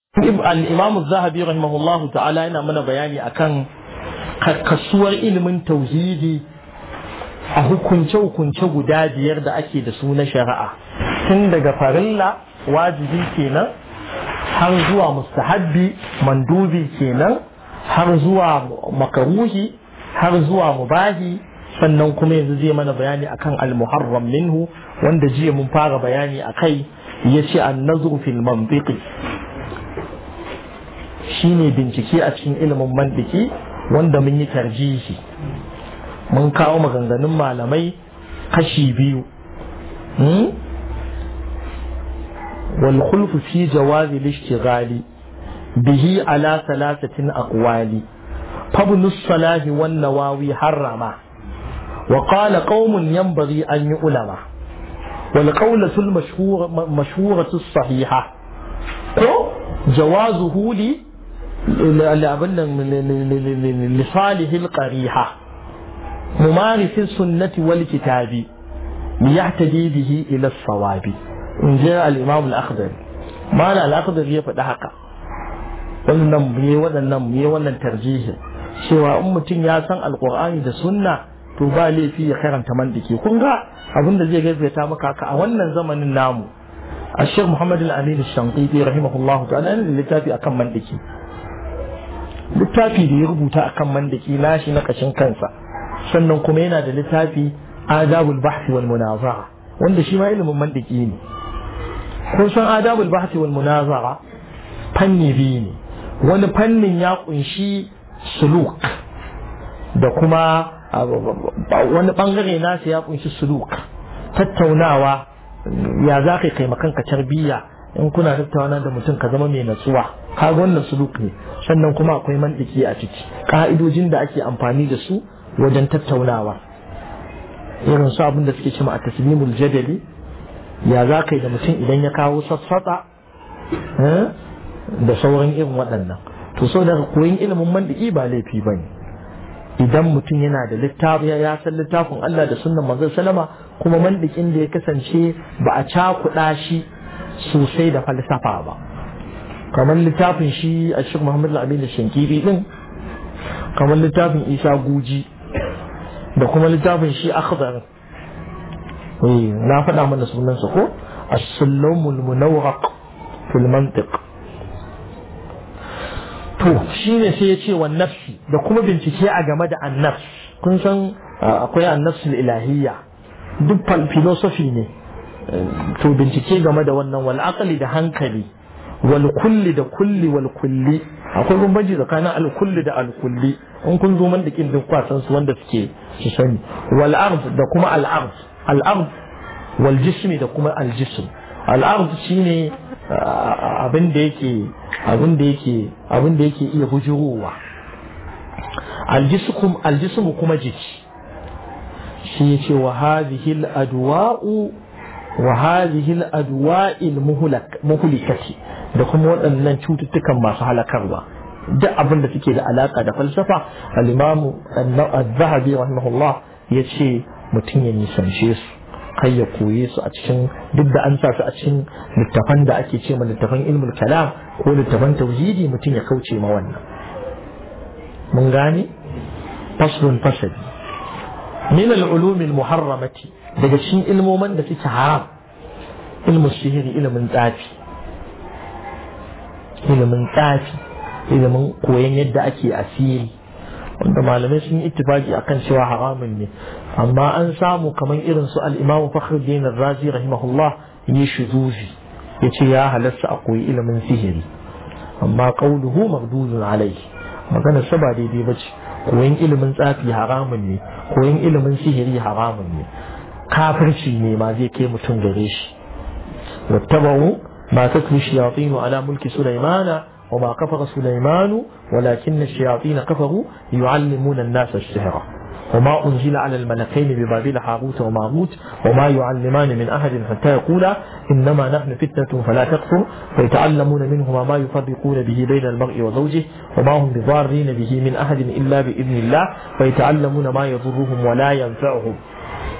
al-imam zahabi rahimahullahu ta'ala yana mana bayani akan kasuwar ilimin tauhidi a hukunce-hukunce guda biyar da ake da su na shari'a tun daga farilla wajibi kenan har zuwa mustahabbi mandubi kenan har zuwa makaruhi har zuwa mubahi sannan kuma yanzu zai mana bayani akan al-muharram minhu wanda jiya mun fara bayani akai yace an-nazru fil mantiqi shine bincike a cikin ilimin mantiki wanda mun yi tarjihi mun kawo maganganun malamai kashi biyu wal khulfu fi jawazi lishtighali bihi ala thalathatin aqwali فابن الصلاح والنواوي حرما وقال قوم ينبغي أن يؤلم والقولة المشهورة مشهورة الصحيحة جوازه لي لصالح القريحة ممارس السنة والكتاب ليهتدي به إلى الصواب إن جاء الإمام الأخضر ما لا الأخضر يفعل حقا wannan mu waɗannan mu wannan tarjihin cewa in mutum ya san alkur'ani da sunna to ba laifi ya karanta mandiki kun ga abin da zai gaskata maka haka a wannan zamanin namu a shek muhammad al-amin shanqiti rahimahullahu ta'ala yana da littafi akan mandiki littafi da ya rubuta akan mandiki nashi na kashin kansa sannan kuma yana da littafi adabul bahthi wal munazara wanda shi ma ilimin mandiki ne kun san adabul bahthi wal munazara fanni biyu ne wani fannin ya kunshi suluk da kuma wani bangare nasa ya kunshi suluk tattaunawa ya za ka kai makanka tarbiyya in kuna tattauna da mutum ka zama mai natsuwa kaga wannan suluk ne sannan kuma akwai mandiki a ciki ka'idojin da ake amfani da su wajen tattaunawa irin su abin da suke cima a taslimul jadali ya za ka yi da mutum idan ya kawo sassata da sauran irin waɗannan to sau da koyin ilimin mandiki ba laifi ba ne idan mutum yana da littafi ya san littafin Allah da sunnan manzon salama kuma mandikin da ya kasance ba a cakuɗa shi sosai da falsafa ba kamar littafin shi a shek Muhammad al-Amin Shankiri din kamar littafin Isa Guji da kuma littafin shi Akhdar na faɗa mana sunansa ko as-sulamul munawwaq fil mantiq to shi ne sai ya ce wa nafsi da kuma bincike a game da annafs kun san akwai annafsul ilahiyya duk filosofi ne to bincike game da wannan wal aqli da hankali wal kulli da kulli wal kulli akwai bambanci tsakanin al kulli da al kulli in kun zo man da kin duk kwasan su wanda suke su sani wal ard da kuma al ard al ard wal jismi da kuma al jism al ard shine abin da yake abin da yake abin da yake iya bujurowa aljisum aljisum kuma jiki shi yace wa hadhihi al-adwa'u wa hadhihi al-adwa'i al-muhlikati da kuma waɗannan cututtukan masu halakarwa duk abin da suke da alaka da falsafa al-imamu az-zahabi rahimahullah yace mutum ya nisance su kai ya koye su a cikin duk da an sa su a cikin littafan da ake ce ma littafan ilmul kalam ko littafan tauhidi mutum ya kauce ma wannan mun gane faslun fasali min al-ulum al-muharramati daga cikin ilmoman da suke haram ilmu sihiri ilimin tsafi ilimin tsafi ilimin koyon yadda ake asiri wanda malamai sun yi ittifaki akan cewa haramun ne amma an samu kamar irin su al-Imam Fakhruddin Ar-Razi rahimahullah yi shuzuzi yace ya halarta a koyi ilimin sihiri amma qauluhu mardudun alayhi magana sa ba daidai bace koyin ilimin tsafi haramun ne koyin ilimin sihiri haramun ne kafirci ne ma zai kai mutum gare shi wattaba'u ma tatlu shayatin ala mulki sulaimana وما كفر سليمان ولكن الشياطين كفروا يعلمون الناس السحر وما أنزل على الملكين ببابل هاروت وماروت وما يعلمان من أحد حتى يقولا إنما نحن فتنة فلا تكفر فيتعلمون منهما ما يفرقون به بين المرء وزوجه وما هم بضارين به من أحد إلا بإذن الله فيتعلمون ما يضرهم ولا ينفعهم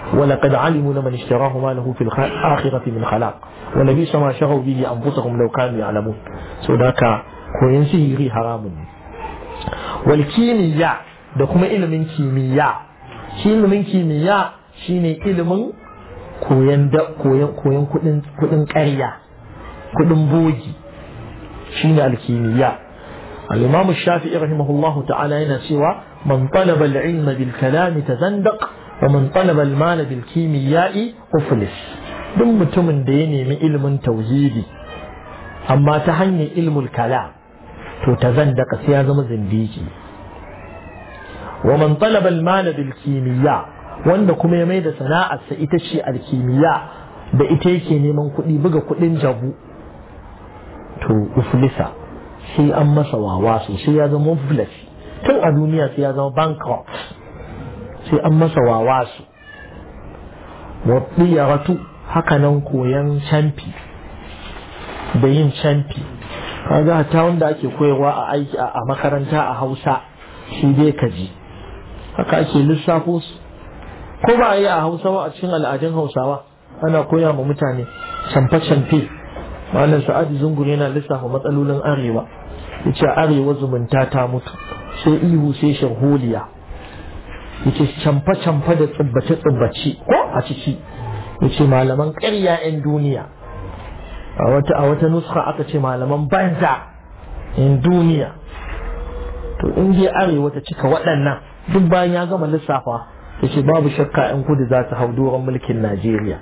ولقد علموا لمن اشتراه ما له في الآخرة من خلاق ولبئس ما شروا به أنفسهم لو كانوا يعلمون سوداك koyon sihiri haramun ne wal kimiyya da kuma ilimin kimiyya shi ilimin kimiyya shine ilimin koyon da koyon koyon kudin kudin ƙarya kudin bogi shine alkimiyya al-imam shafi'i rahimahullahu ta'ala yana cewa man talaba al-ilma bil kalam tazandaq wa man talaba al-mal bil kimiyya'i uflis duk mutumin da ya nemi ilimin tauhidi amma ta hanyar ilmul kalam to tazandaka sai ya zama zindiki wa man talaba al-mal bil kimiyya wanda kuma ya mai da sana'arsa ita ce alkimiyya da ita yake neman kuɗi buga kuɗin jabu to uflisa sai an masa wawa sosai ya zama muflis tun a duniya sai ya zama bankrupt sai an masa wawa su wadiyaratu haka nan koyan camfi da yin camfi kaga ta wanda ake koyarwa a aiki a makaranta a hausa shi dai kaji haka ake lissafo su ko ba a yi a hausa ba a cikin al'adun hausawa ana koya ma mutane camfe-camfe malam sa'adu zungur yana lissafa matsalolin arewa ya ce arewa zumunta ta mutu sai ihu sai sharholiya ya ce camfe-camfe da tsibbace-tsibbace ko a ciki ya ce malaman ƙarya 'yan duniya a wata a wata nuska aka ce malaman banza 'yan duniya to in je arewa ta cika waɗannan duk bayan ya gama lissafa ya ce babu shakka 'yan kudu za su hau doron mulkin najeriya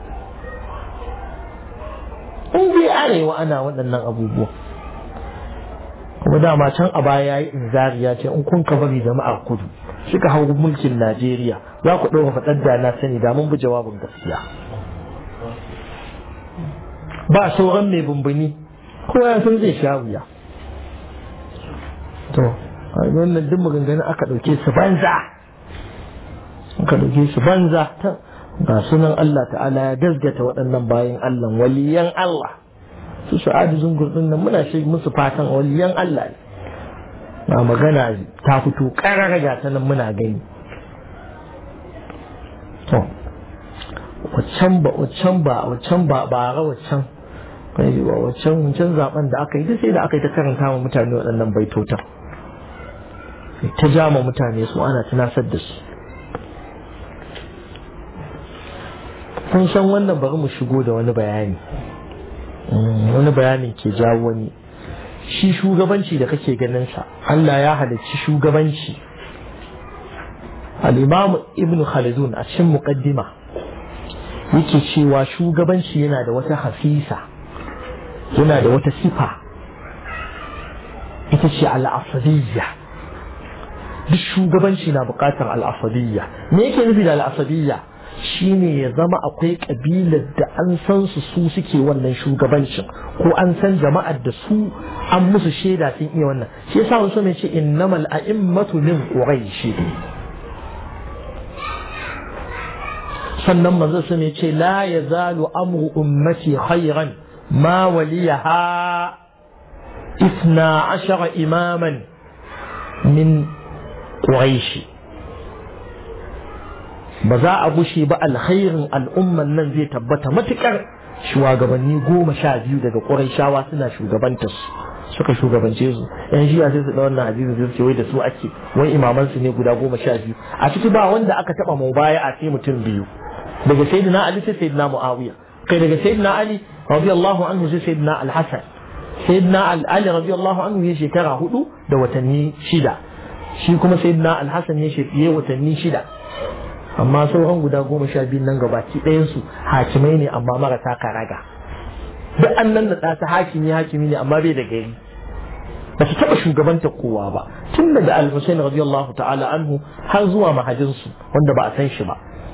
in dai arewa ana waɗannan abubuwa kuma dama can a baya yayi inzari ya ce in kun ka bari jama'ar kudu suka hau mulkin najeriya za ku ɗora faɗar da na sani da mun bi jawabin gaskiya ba sauran mai bumbuni kowa ya san zai sha wuya to wannan duk maganganun aka ɗauke su banza aka ɗauke su banza ga sunan Allah ta'ala ya gasgata waɗannan bayan Allah waliyan Allah su sa'adu zungur din nan muna shi musu fatan waliyan Allah ne na magana ta fito ƙarar ga ta nan muna gani to waccan ba waccan ba waccan ba ba ra waccan kai ba waccan wancan zaben da aka yi duk sai da aka yi ta karanta wa mutane waɗannan baitotan ta jama mutane su ana tunasar da su kun san wannan bari mu shigo da wani bayani wani bayanin ke jawo wani shi shugabanci da kake ganin sa Allah ya halicci shugabanci al-imam ibn khaldun a cikin muqaddima yake cewa shugabanci yana da wata hafisa yana da wata sifa ita ce al-asabiyya duk shugabanci na bukatar al-asabiyya me yake nufi da al-asabiyya shine ya zama akwai kabilar da an san su su suke wannan shugabancin ko an san jama'ar da su an musu shaida sun iya wannan shi yasa wasu mai ce innamal a'immatu min quraish sannan manzo sun ce la yazalu amru ummati khayran ma waliyaha اثنا عشر إماما من قريش ba za a bushe ba alkhairin al'umman nan zai tabbata matukar shugabanni goma sha biyu daga ƙurayshawa suna shugabantar su suka shugabance su yan shiya sai su da wannan hadisi sai su wai da su ake wai imaman su ne guda goma sha biyu a ciki ba wanda aka taba mu baya a sai mutum biyu daga sayyidina ali sai sayyidina muawiya kai daga sayyidina ali radiyallahu anhu sai sayyidina al-hasan sayyidina ali radiyallahu anhu ya shekara hudu da watanni shida shi kuma sayyidina al-hasan ya shekara watanni shida amma sauran guda goma sha biyun nan gabaki ɗayansu hakimai ne amma marasa karaga duk an nan da ta hakimi hakimi ne amma bai da gari ba su taɓa shugabanta kowa ba tun daga al-husain radiyallahu ta'ala anhu har zuwa mahajinsu wanda ba a san shi ba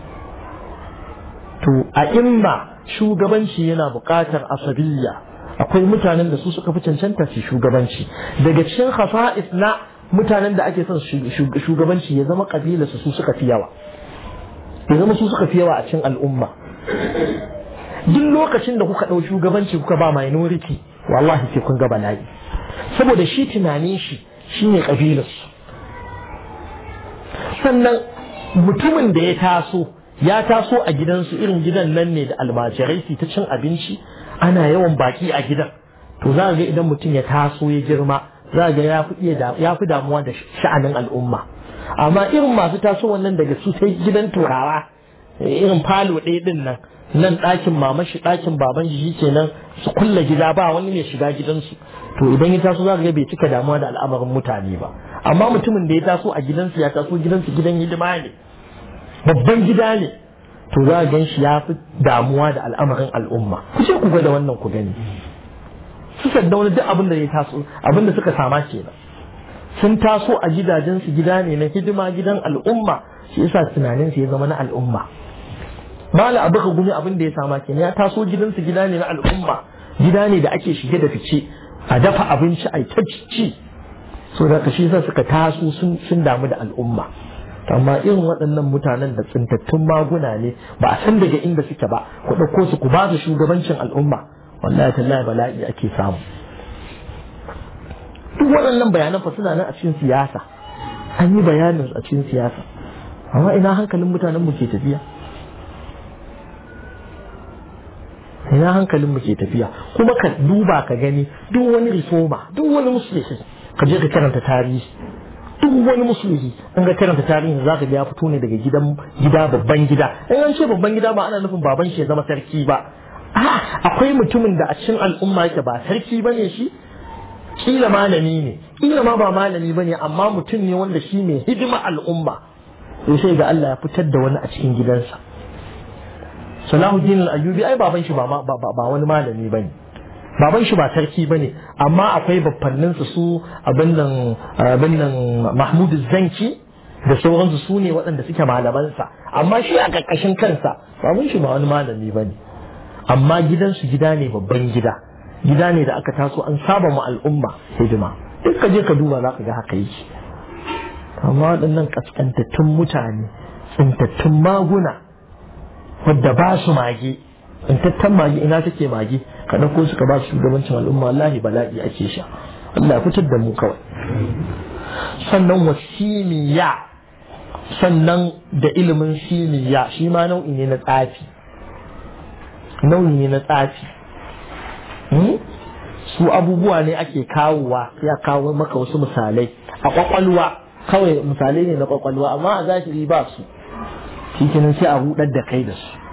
to a imma shugabanci yana buƙatar asabiyya akwai mutanen da su suka fi cancanta su shugabanci daga cikin khasa'is na mutanen da ake son shugabanci ya zama kabilarsu su suka fi yawa ya zama su suka fi yawa a cikin al'umma duk lokacin da kuka ɗau shugabanci kuka ba minority wallahi sai kun ga bala'i saboda shi tunanin shi shine kabilarsu sannan mutumin da ya taso ya taso a gidansu irin gidan nan ne da almajirai su ta cin abinci ana yawan baki a gidan to za ga idan mutum ya taso ya girma za ga ya fi damuwa da sha'anin al'umma amma irin masu taso wannan daga su sai gidan turawa irin falo ɗaya ɗin nan nan ɗakin mamashi ɗakin baban shi kenan su kulla gida ba wani ne shiga gidansu to idan ya taso za ga bai cika damuwa da al'amarin mutane ba amma mutumin da ya taso a gidansu ya taso gidansu gidan hidima ne babban gida ne to za ga shi ya fi damuwa da al'amarin al'umma ku ce ku ga da wannan ku gani su sadda wani duk abin da ya taso abin da suka sama kenan sun taso a gidajensu gida ne na hidima gidan al'umma shi yasa tunaninsu ya zama na al'umma mala abu ka gumi abin da ya sama kenan ya taso gidansu gida ne na al'umma gida ne da ake shige da fice a dafa abinci a ta ci so da shi yasa suka taso sun damu da al'umma amma irin waɗannan mutanen da tsintattun maguna ne ba a san daga inda suke ba ku ɗauko su ku ba su shugabancin al'umma wallahi tallahi bala'i ake samu duk waɗannan bayanan fa suna nan a cikin siyasa an yi bayanin a cikin siyasa amma ina hankalin mutanen mu ke tafiya ina hankalin mu ke tafiya kuma ka duba ka gani duk wani reforma duk wani musulmi ka je ka karanta tarihi duk wani musulmi in ga karanta tarihin za ka ga ya fito ne daga gidan gida babban gida in an ce babban gida ba ana nufin baban shi ya zama sarki ba akwai mutumin da a cikin al'umma yake ba sarki bane shi kila malami ne kila ma ba malami bane amma mutum ne wanda shi mai hidima al'umma to sai ga Allah ya fitar da wani a cikin gidansa Salahuddin al-Ayyubi ai baban shi ba ba wani malami bane baban shi ba sarki bane amma akwai baffannin su su abin nan abin nan Mahmud Zanki da sauransu su ne waɗanda suke malamansa amma shi a ƙarƙashin kansa baban shi ba wani malami bane amma gidansu gida ne babban gida gida ne da aka taso an saba ma al'umma hidima duk ka je ka duba za ka ga haka yake amma waɗannan ƙasƙantattun mutane tsintattun maguna wadda ba su mage tsintattan mage ina take mage ka ɗauko su ka ba su shugabancin al'umma wallahi bala'i ake sha Allah fitar da mu kawai sannan wasimiya sannan da ilimin simiya shi ma nau'i ne na tsafi nau'i ne na tsafi su abubuwa ne ake kawowa ya kawo maka wasu misalai a kwakwalwa kawai misalai ne na kwakwalwa amma a zahiri ba su shi kenan sai a hudar da kai da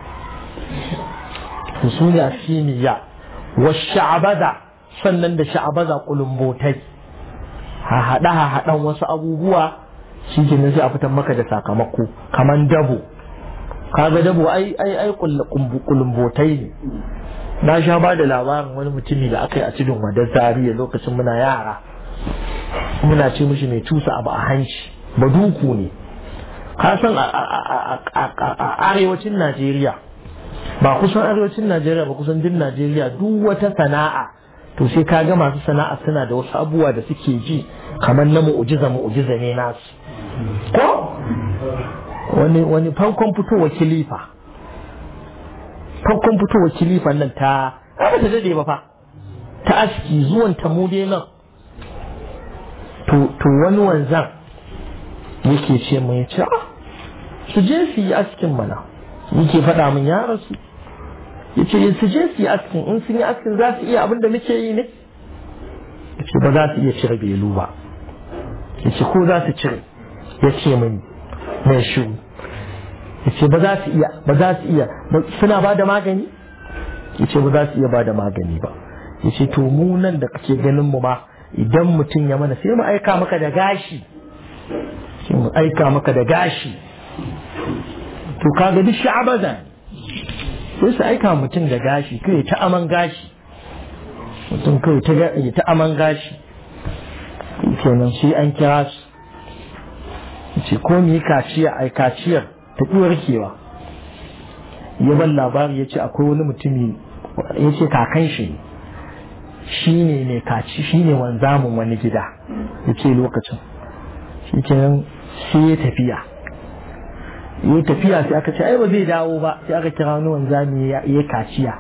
su su ne a simiya wa sha'abaza sannan da sha'abaza kulumbotai ha haɗa ha haɗan wasu abubuwa shi kenan sai a fitar maka da sakamako kaman dabo kaga dabo ai ai ai kulumbotai ne na sha ba da labarin wani mutumi da aka yi a cikin wadar zariya lokacin muna yara muna ce mishi mai tusa abu a hanci baduku ne ka san a arewacin najeriya ba kusan arewacin najeriya ba kusan din najeriya duk wata sana'a to sai ka ga masu sana'a suna da wasu abubuwa da suke ji kamar na mu'ujiza mu'ujiza ne nasu ko wani wani farkon fitowa kilifa farkon fitowa kilifan nan ta ba ta dade ba fa ta aski zuwan ta mu dai nan to wani wanzan yake ce mu ya ce su je su yi askin mana yake faɗa min ya rasu ya ce su je su yi askin in sun yi askin za su iya abin da muke yi ne ya ce ba za su iya cire belu ba ya ce ko za su cire ya ce mini mai shiru ya ce ba za su iya ba za su iya suna ba da magani ya ce ba za su iya ba da magani ba ya ce to mu nan da kake ganin mu ma idan mutum ya mana sai mu aika maka da gashi sai mu aika maka da gashi to kaga duk sha'abaza sai su aika mutum da gashi kai ta aman gashi mutum kai ta ya ta aman gashi kenan sai an kira su ce ko mu yi kaciya ai kaciyar ta ƙi warkewa ya ban labari ya ce akwai wani mutumi ya ce kakan shi shi ne mai kaci shi ne wanzamin wani gida ya ce lokacin shi kenan sai ya tafiya ya tafiya sai aka ce ai ba zai dawo ba sai aka kira wani wanzami ya kaciya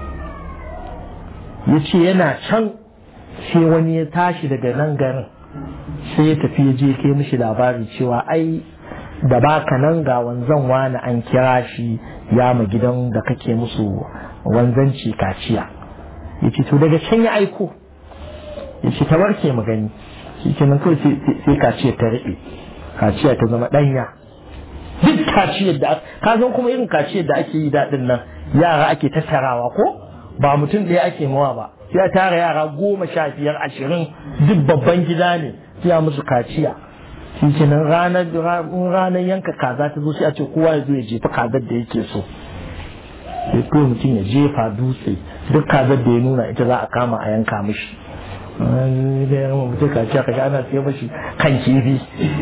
ya ce yana can sai wani ya tashi daga nan garin sai ya tafi ya je kai mishi labari cewa ai da baka nan ga wanzan wani an kira shi ya ma gidan da kake musu wanzanci kaciya ya ce to daga can ya aiko ya ce ta warke mu gani shi kenan kawai sai kaciyar ta riɓe kaciya ta zama ɗanya duk kaciyar da ka san kuma irin kaciyar da ake yi daɗin nan yara ake tattarawa ko ba mutum ɗaya ake mawa ba sai a tara yara goma sha biyar ashirin duk babban gida ne sai musu kaciya shi kenan ranar ranar yanka kaza ta zo sai a ce kowa ya zo ya jefa kazar da yake so sai kawai mutum ya jefa dutse duk kazar da ya nuna ita za a kama a yanka mishi da ya rama mutum kaciya kaga ana sai mashi kan kifi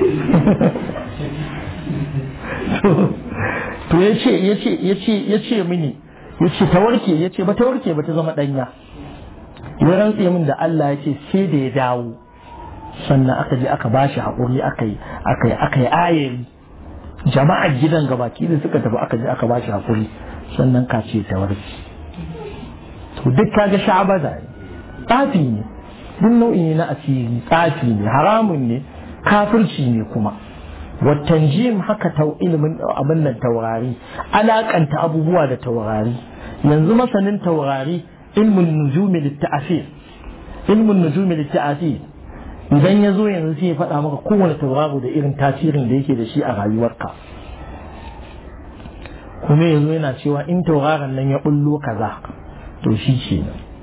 to ya ce ya ce ya ce ya ce mini ya ce ta warke ya ce ba ta warke ba ta zama ɗanya ya rantse min da Allah ya ce sai da ya dawo sannan aka je aka bashi haƙuri aka yi aka yi aka yi ayari jama'ar gidan gabaki da suka tafi aka je aka bashi haƙuri sannan ka ce ta warke to duk kaga sha'abaza ne tsafi ne duk nau'i ne na asiri tsafi ne haramun ne kafirci ne kuma watanjim haka ta ilimin abin nan taurari alakanta abubuwa da taurari yanzu masanin taurari ilmin nujumi litta'asir ilmin nujumi litta'asir idan ya zo yanzu sai ya faɗa maka kowane tauraro da irin tasirin da yake da shi a rayuwarka kuma yanzu yana cewa in tauraron nan ya bullo kaza to shi ce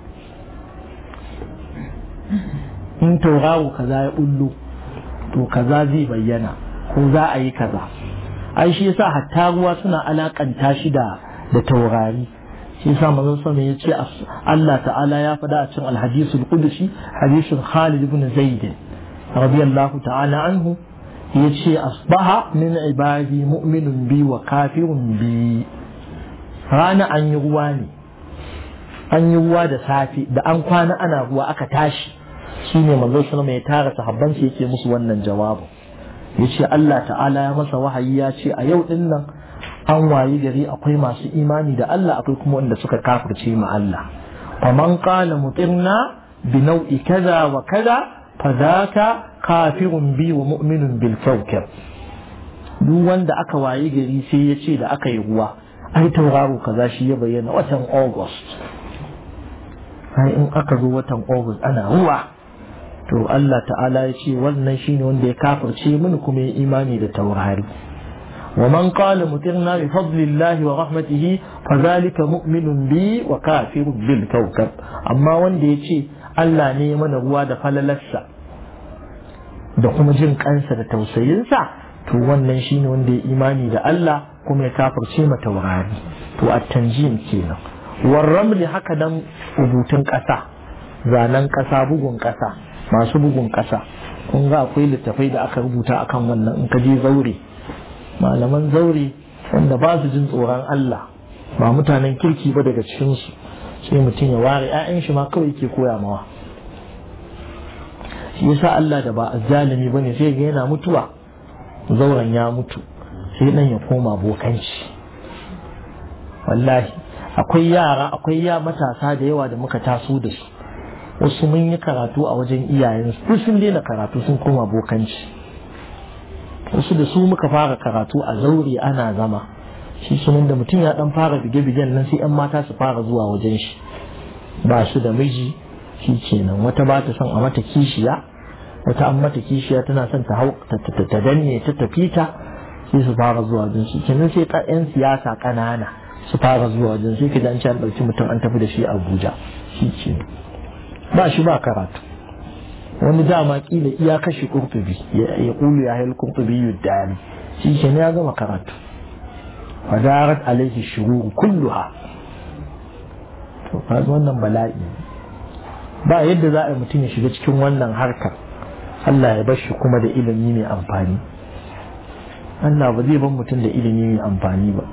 in tauraro kaza ya bullo to kaza zai bayyana ko za a yi kaza ai shi yasa hatta ruwa suna alakanta shi da da taurari shi yasa manzon sama ya ce Allah ta'ala ya faɗa a cikin alhadisul qudusi hadisin Khalid ibn Zaid radiyallahu ta'ala anhu ya ce asbaha min ibadi mu'minun bi wa kafirun bi rana an yi ruwa ne an yi ruwa da safe da an kwana ana ruwa aka tashi shine manzon sama ya tara sahabban shi yake musu wannan jawabin ya ce Allah ta'ala ya masa wahayi ya ce a yau din nan an wayi gari akwai masu imani da Allah akwai kuma wanda suka kafirce ma Allah faman qala mutirna bi nau'i kaza wa kaza fadaka kafirun bi wa mu'minun bil kawkab duk wanda aka wayi gari sai ya ce da aka yi ruwa ai tauraro kaza shi ya bayyana watan August ai in aka zo watan August ana ruwa to Allah ta'ala ya ce wannan shine wanda ya kafirce mini kuma ya imani da taurari wa man qala mutirna bi fadlillahi wa rahmatihi fadhalika mu'minun bi wa kafirun bil kawkab amma wanda ya ce Allah ne ya mana ruwa da falalarsa da kuma jin kansa da tausayinsa to wannan shine wanda ya imani da Allah kuma ya kafirce ma taurari to at-tanjim kenan warramli haka dan rubutun ƙasa zanen ƙasa bugun ƙasa masu bugun ƙasa kun ga akwai littafai da aka rubuta akan wannan in ka je zaure malaman zaure wanda ba su jin tsoron Allah ba mutanen kirki ba daga cikinsu sai mutum ya ware 'ya'yan shi ma kawai ke koya mawa shi yasa Allah da ba azzalimi bane sai ga yana mutuwa zauren ya mutu sai dan ya koma bokanci wallahi akwai yara akwai ya matasa da yawa da muka taso da su wasu mun yi karatu a wajen iyayensu duk sun daina karatu sun koma bokanci wasu da su muka fara karatu a zaure ana zama shi sunan da mutum ya dan fara bige-bigen nan sai 'yan mata su fara zuwa wajen shi ba su da miji shi kenan wata ba ta son a mata kishiya wata an mata kishiya tana son ta hau ta danne ta tafi ta sai su fara zuwa wajen shi kenan sai 'yan siyasa ƙanana su fara zuwa wajen sai ka an ci an ɗauki mutum an tafi da shi Abuja shi kenan ba shi ba karatu wani dama kila iya kashe kurtubi ya kulu ya hayar kurtubi yuddani shi ke ya gama karatu fadarat alaihi shururu kulluha to kaga wannan bala'i ba yadda za a yi mutum ya shiga cikin wannan harkar Allah ya bar shi kuma da ilimi mai amfani Allah ba zai bar mutum da ilimi mai amfani ba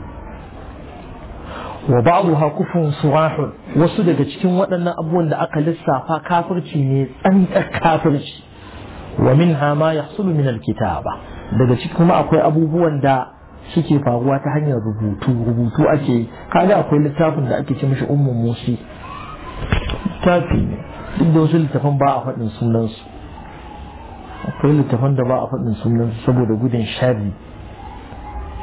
wa ba'daha kufrun surahun wasu daga cikin waɗannan abubuwan da aka lissafa kafirci ne tsantsar kafirci wa minha ma yahsulu min alkitaba daga cikin kuma akwai abubuwan da suke faruwa ta hanyar rubutu rubutu ake kaga akwai littafin da ake ce mishi ummu musi littafi ne duk da wasu littafan ba a faɗin sunansu akwai littafan da ba a faɗin sunansu saboda gudun sharri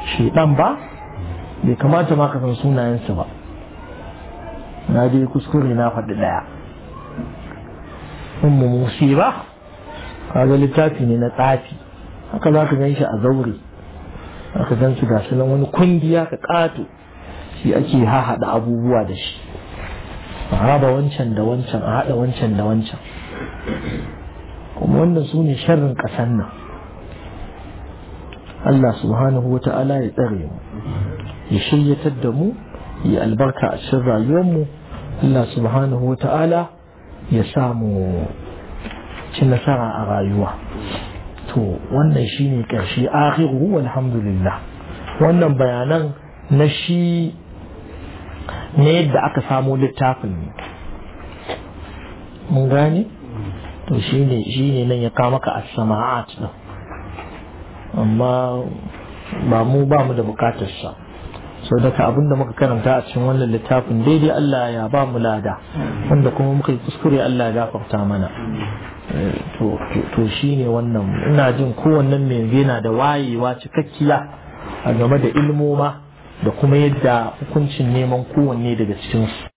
shedan ba bai kamata ma ka san sunayensu ba na dai kuskure na faɗi ɗaya ummu musi ba kaga littafi ne na tsafi haka za ka gan shi a zaure aka gan su gasu nan wani kungiya ka ƙato shi ake hahaɗa abubuwa da shi a raba wancan da wancan a haɗa wancan da wancan kuma wannan su ne sharrin ƙasan nan Allah subhanahu wa ta'ala ya tsare mu ya shiryatar da mu ya albarka a cikin rayuwarmu Allah subhanahu wa ta'ala ya samu ci nasara a rayuwa to wannan shine ƙarshe akhiru walhamdulillah wannan bayanan na shi ne yadda aka samo littafin ne mun gane to shine shine nan ya kawo maka as-sama'at din amma ba mu ba mu da bukatar sa so daga abinda muka karanta a cikin wannan littafin daidai Allah ya ba mu lada wanda kuma muka yi kuskure Allah ya gafarta mana to shi ne wannan ina jin kowannen mai yana da wayewa cikakkiya a game da ilmoma da kuma yadda hukuncin neman kowanne daga cikinsu